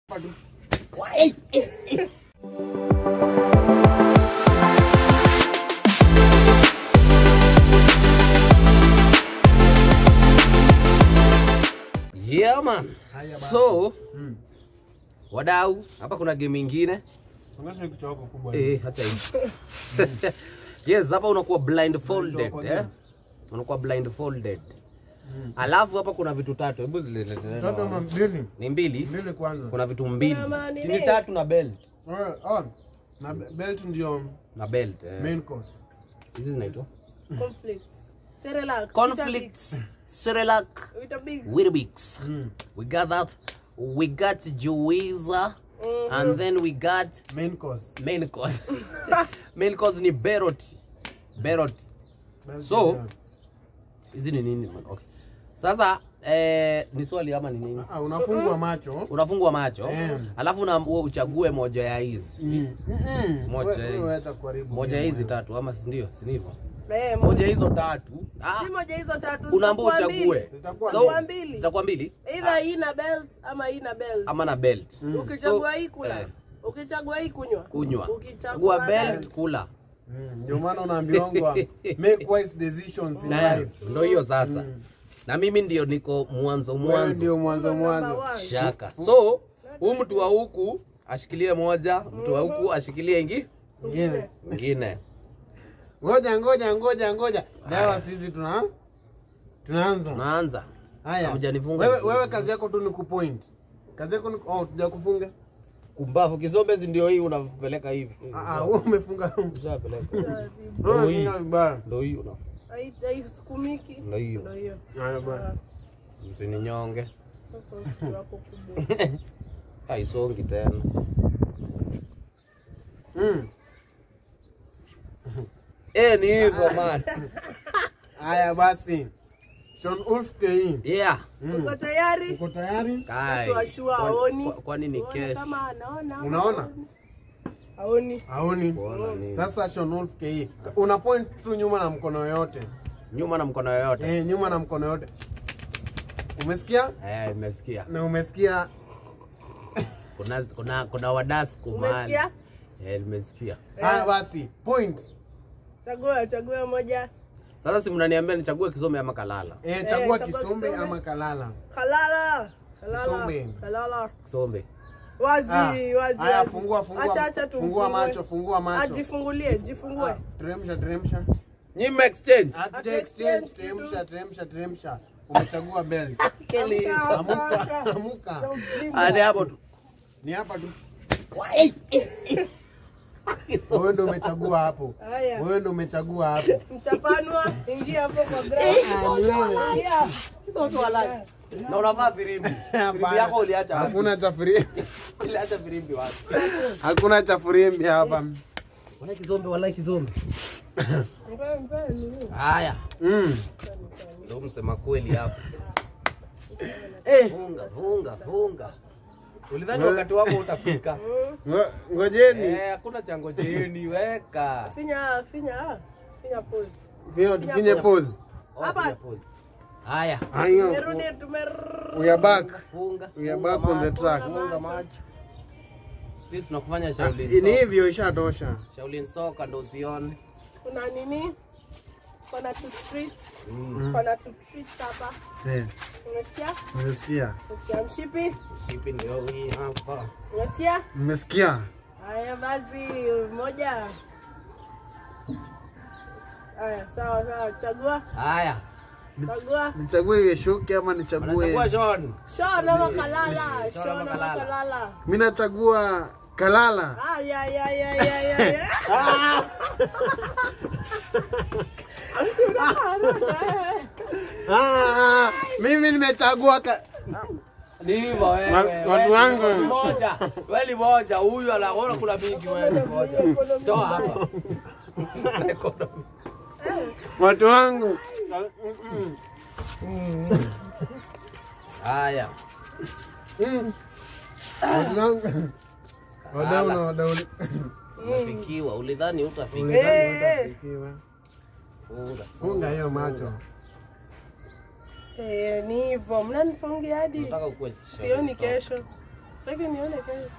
Yeah man. So wadau, hapa kuna game ingine Songesha kichwa chako kubwa. eh, hata hii yes, hapa unakuwa blindfolded Blindfolded. eh, unakuwa blindfolded. Alafu hapa kuna vitu tatu, hebu zile Tatu ama mbili? ni mbili, Mbili kwanza. kuna vitu mbili, Kuna manini? ni tatu na belt Oh, oh. Na be- belt ndio na belt eh. main course. hizi zinaitwa Conflict. Cerelac. conflict Cerelac Weetabix. Weetabix. Mm. We got that. We got Juiza. And then we got Main course. main course. main course ni Berot. Berot. Belt So, ndio. Hizi ni nini man? Okay. Sasa eh, ni swali ama ni nini? Ah, unafungwa macho. Unafungwa macho Eh. alafu unaambiwa uchague moja ya hizi Mm. Mm-mm. Moja We- hizi. wewe acha kuharibu moja ya game hizi wewe. tatu ama si ndio? Si ndivyo? Eh, Moja hizo tatu. Ah, Si moja hizo tatu. unaambiwa zitakuwa mbili. uchague. Zitakuwa So, Zitakuwa mbili. Zitakuwa mbili Either hii na belt ama hii na belt. ama na belt. Ukichagua So, hii kula. eh. Ukichagua hii kunywa. Kunywa. Ukichagua Chagua belt belt. kula. Mm, Ndio maana unaambiwa make wise decisions in Na life. ndo hiyo sasa. Na mimi ndio niko mwanzo Wewe mwanzo. ndio mwanzo Number mwanzo. one. Shaka. So, huyu mtu wa huku ashikilie moja, mtu wa huku ashikilie ingi Ingine. ingine. Ngoja ngoja ngoja ngoja. Leo sisi tuna tunaanza. Tunaanza. Haya. Hamjanifunga Wewe vizuri. wewe kazi yako tu ni kupoint. Kazi yako ni oh tujakufunga. Kumbavu kizombezi ndio hii unapeleka hivi. Ah ah wewe umefunga. Ushapeleka. Wewe hii. ni baya. Ndio hii una. Hai- Haisukumiki. Ndio hiyo. Ndio hiyo. Haya bwana. Msininyonge. Sasa kichwa chako kubwa. Haisongi tena. Mm. Eh, ni hivyo man. Haya basi. Sean Ulf KE. Yeah. Uko tayari? Uko tayari? Kai. Watu washua Kwani- haoni. kwa- Kwani ni Tuone cash? kama anaona. Unaona? Haoni. Haoni. Kuona nini? Sasa Sean Ulf KE. Una point tu nyuma na mkono yote. Nyuma na mkono yoyote. Eh, nyuma na mkono yote. Umesikia? Eh, nimesikia. Na umesikia Kuna kuna kuna wadasku mahali. Umesikia? Eh, nimesikia. Haya basi, point. Chagua, chagua moja. Sasa si mnaniambia nichague Kisome ama Kalala? Eh, chagua chagua Kisombe Kisombe. ama Kalala. Kalala. Kalala. Kisombe. Kalala. Kisombe. Wazi, Ah, wazi. haya, wazi. fungua, fungua. Acha, acha tu. Fungua mfungue. macho, fungua macho. Ajifungulie, jifungue. Ah, Teremsha, teremsha. Nyima exchange. Hatuja exchange, teremsha, teremsha, teremsha. Umechagua belt. Amuka, amuka. Hadi hapo tu. Ni hapa tu. Wewe ndio umechagua hapo. Haya. Wewe ndio umechagua hapo. Mchapanwa, ingia hapo kwa ground. Haya. Na unavaa firimbi. Firimbi yako uliacha wapi? Hakuna cha firimbi. Uliacha firimbi wapi? Hakuna cha firimbi hapa. Wala Kisombe, wala Kisombe. Mpe, mpe, nini? Haya. Mm. Ndio msema kweli hapo. Eh, Funga, funga, funga. Ulidhani wakati wako utafika. ngo- ngojeni. Eh, hakuna cha ngojeni, weka. Finya, finya, ah. finya pause. Vio tufinye pause. Oh, Hapa. piga pause. Haya. Hayo. Tumerudi, tumer- We are back. Funga. We are funga back on the macho, track. Funga macho. Please tunakufanya Ah, Shaolin Ni soka. hivyo ishatosha. Shaolin soka ndo usione. kuna nini? Kuna tu treat. Mm. Kuna tu treat hapa. Eh, Umesikia? mmesikia? Umesikia mshipi? Shipi ndio hii hapa. Umesikia? Mmesikia? Haya basi, moja. Haya, sawa sawa, chagua, Haya. chagua. Nichague iwe shuke ama Unachagua nichague? Sean. Shona makalala, Shona shona makalala. makalala. Mimi nachagua Kalala. Aya, ya, ya, ya, ya, ya. Ah, mimi nimechagua ka... Ni hivyo wewe. Wa- wewe watu ni wangu. Moja. Wewe ni moja. Huyu anaona kuna mingi wewe ni moja. Toa hapa. Economy. watu wangu. Haya. Mm. Watu wangu. Wadau na wadau. Umefikiwa. Ulidhani utafika. Eh, Funga. Funga hiyo macho. eh, ni hivyo, mnanifungia hadi Nataka ukue sioni kesho. Taki nione kesho.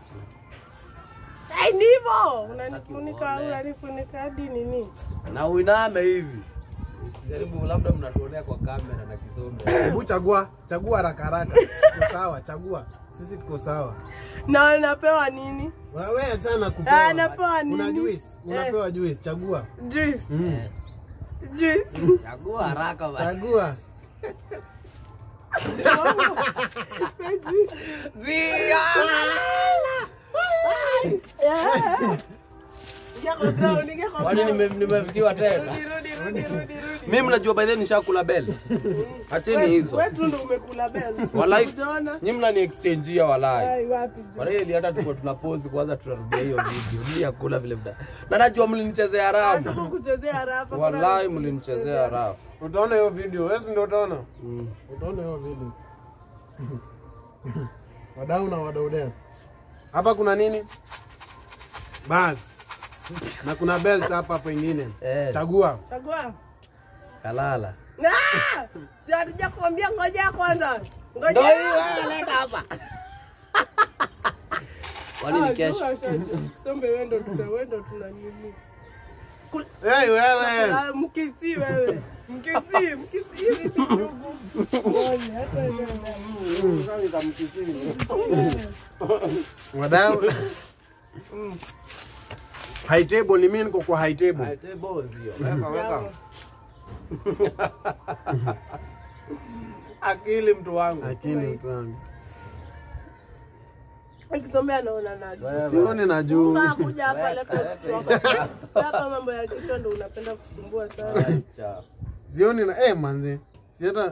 Ai, ni hivyo. Unanifunika, uone. unanifunika hadi nini? Na uiname hivi. Usijaribu labda mnatuonea kwa kamera na kisombe. Hebu chagua, chagua haraka haraka. Tuko sawa, chagua. Sisi tuko sawa. Na napewa nini? Wewe achana kupewa. Ah, napewa nini? Una juice, Eh. unapewa juice, chagua. Juice. Mm. Juice. Chagua haraka basi. Chagua. Zia! Yeah. Ingia kwa ground, ingia kwa Kwani ground. nime- nimefikiwa tena? Rudi, rudi, rudi, rudi, rudi. Mimi mnajua by the way nishakula belt. Acheni hizo. Wewe tu ndo umekula belt. Walai. Hujaona? Nyinyi mnani exchange walai. Ai, wapi jo? Walai hata tuko tuna pause kwanza tutarudia hiyo video. Mimi yakula vile vile. Na najua mlinichezea Hatuko haramu. kuchezea rafa. kuna Walai mtu mlinichezea haramu. Utaona hiyo video. Wewe si ndio utaona? Mm. Utaona hiyo video. Wadau na wadau dance. Hapa kuna nini? Bas. Na kuna belt hapa pengine. Eh. Chagua. Chagua. Kalala. Ah! Hatuja kuambia ngoja kwanza. Ngoja. Ndio hiyo wewe leta hapa. Kwani ni kesho? Sombe wewe ndo tuna wewe ndo tuna nini? Hey, wewe. Ah, Mkisi wewe. Mkisi, mkisi hivi si ndugu. Ngoja, hata wewe. Wadau. High table ni mimi niko kwa high table. Aite bozi hiyo. Weka weka. Akili mtu wangu. Akili mtu wangu. Ikisomea naona naji. Sioni na juu. Unga kuja hapa left hapa mambo ya kichwa ndo unapenda kusumbua sana. Acha. Sioni na eh manzi. Si hata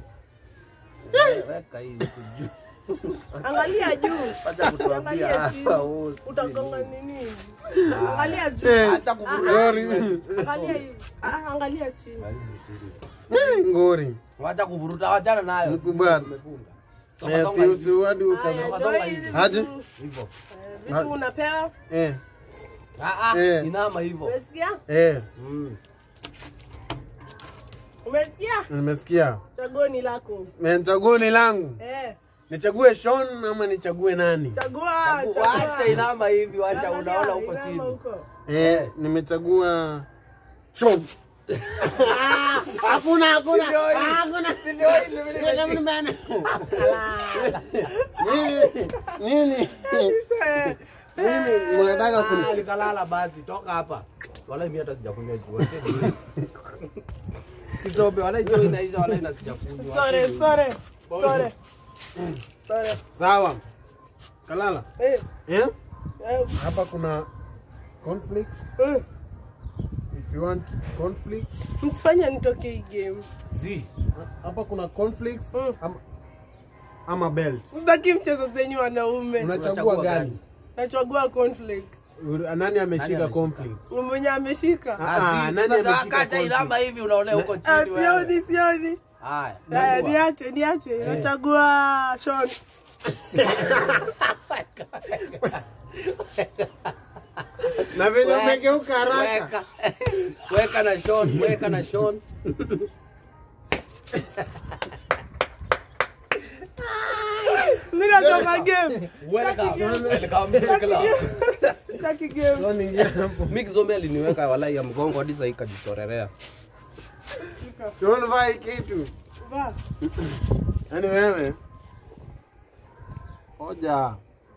Weka hii juu. Angalia juu. Acha kutuambia Angalia chini. hapa wewe. Utagonga nini? Angalia juu. eh Acha kuvuruga. ngori. Angalia hivi. Ah, angalia chini. Eh, ngori. Wacha kuvuruta, wachana nayo. Mkubwa. Umefunga. Eh si usiwadi Haya, ukaza. ndio hizi Aje? vitu. Hivyo. Eh, Vitu unapewa. Eh Ah ah, Eh. inama hivyo. Umesikia? eh Mm. Umesikia? nimesikia. Chaguo ni lako. Eh, Chaguo ni langu. Eh, Nichague Sean ama nichague nani? chagua, Wacha inama hivi, wacha Angalia, unaona huko inama chini. huko. Eh, nimechagua Sean. Hakuna hakuna. Hakuna. Nini? Nini? Eh, Nini unataka kuni Ah, nikalala basi, toka hapa. Wala mimi hata sijakunywa juu. Acheni. Kizobe wala juu inaisha wala ina sijakunywa. Sore, sore, sore. Sore. Sawa. Kalala. Eh, Eh? eh, Hapa kuna conflict. eh. If you want conflict. Msifanye nitoke hii game. Zi. Hapa kuna conflicts Mm. ama, ama belt. Sitaki mchezo zenyu wanaume. Unachagua Unachagua gani? Nachagua conflict. Nani ameshika ameshika? conflict? Mwenye ameshika. Ah, Zi, nani sasa ameshika Kacha conflict? inama hivi unaona huko Ah, chini wewe. sioni, sioni. Haya. Haya, chagua. niache, niache. Nachagua Sean. Na venye Weka. umegeuka haraka. Weka. Weka na Sean, weka na Sean. Mimi natoka game. Welcome. Welcome to the club. Sitaki game. Sean ingia hapo. Mimi kizombe aliniweka walai ya mgongo hadi sasa ikajichorerea. Sean vai kitu. Va. Yaani wewe. Hoja.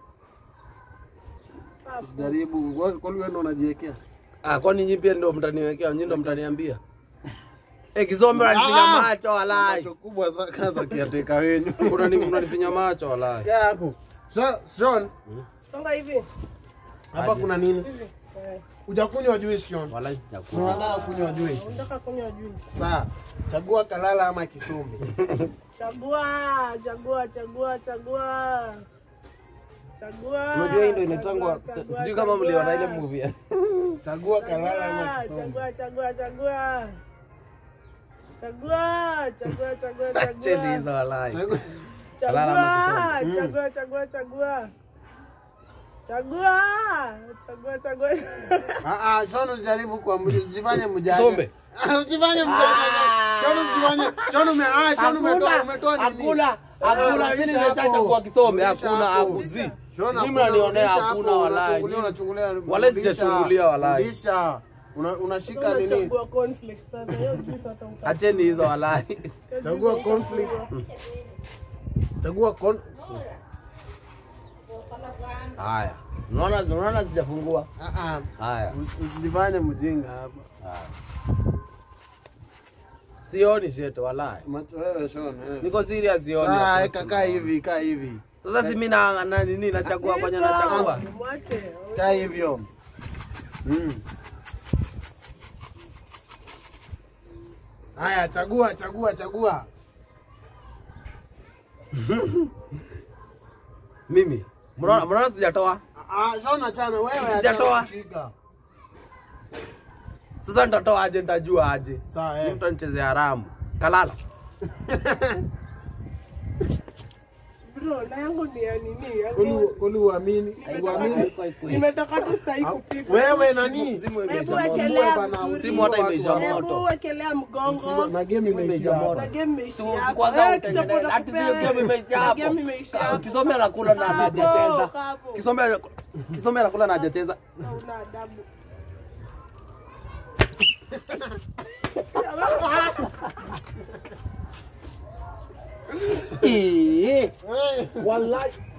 Jaribu. Kwa kwa wewe ndo unajiwekea. Ah, kwani nyinyi pia ndio mtaniwekea, nyinyi ndio mtaniambia. Eh, kizombe unanifinya Ah! macho walai. Macho kubwa za kaza kiateka wenyu. Unani- Unanifinya macho walai. Kaa hapo. So, Sean, Songa hivi. hapa kuna nini? Hivi. Eh, Hujakunywa juice Sean. Walai sijakula. Unataka kunywa juice. Unataka kunywa juice. Sawa. Chagua kalala ama kisumbi. Chagua, chagua, chagua, chagua. Chagua. Unajua hii ndio inaitangwa chagua, chagua, sijui kama mliona ile chagua. movie. Chagua kalala ama Chagua, kisumbi. chagua, chagua, chagua. Chagua, chagua, chagua, Acheni hizo chagua. walai. Chagua. Kalala ama Chagua, chagua, chagua, chagua. Chagua, chagua, chagua. Ah ah, Sean usijaribu kwa usifanye mjanja. Kisombe. Ah, Usifanye mjanja. Shona usijifanye. Shona ume ah, Shona umetoa umetoa nini? Hakuna, hakuna. Mimi Rudisha nimechacha hapo. kwa kisome, Rudisha hakuna hapo. hakuzi. Shona, Mimi hakuna, mnanionea rudisha hakuna hapo, walai. unachungulia, unachungulia, Wala rudisha. sijachungulia walai. Rudisha. Una- Unashika nini? Unachagua cornflakes sasa. Hiyo juice hata utaki. Acheni hizo walai. Hiyo Chagua juice cornflake. utachagua. Chagua kon. Haya. Unaona unaona sijafungua. Ah ah. Haya. Usijifanye mjinga hapa. Sioni sheto walai. Macho wewe Shona. eh. Niko serious sioni. Sasa eka kaa hivi, kaa hivi. Sasa si mimi na na nini nachagua kwenye nachagua. Mwache. Kaa hivyo. Mm. Haya, chagua, chagua, chagua. Mimi. Mnaona mnaona sijatoa? Ah, Shona chana wewe Sijatoa. achana kushika. Sasa nitatoa aje nitajua aje. Sawa Ni eh. mtu anichezea haramu. Kalala. Bro, na yangu ni ya nini? Yangu- Kuli kuli uamini, uamini. Nimetoka tu sahii kupika. Wewe nani? Simu Hebu imeisha moto. wekelea bana, vizuri. Simu hata imeisha Hebu moto. wekelea mgongo. Na game Imeisha imeisha moto. moto. Na game imeishia Si- si hapo. kwanza Eh, utengeneze. kisha Hati kuna hiyo kupea. game imeisha Na hapo. game imeishia hapo. Kisome anakula na Hapo, hajacheza. hapo. Kisome Kisome anakula na hajacheza. Hauna adabu. Eh. Eh. Wallahi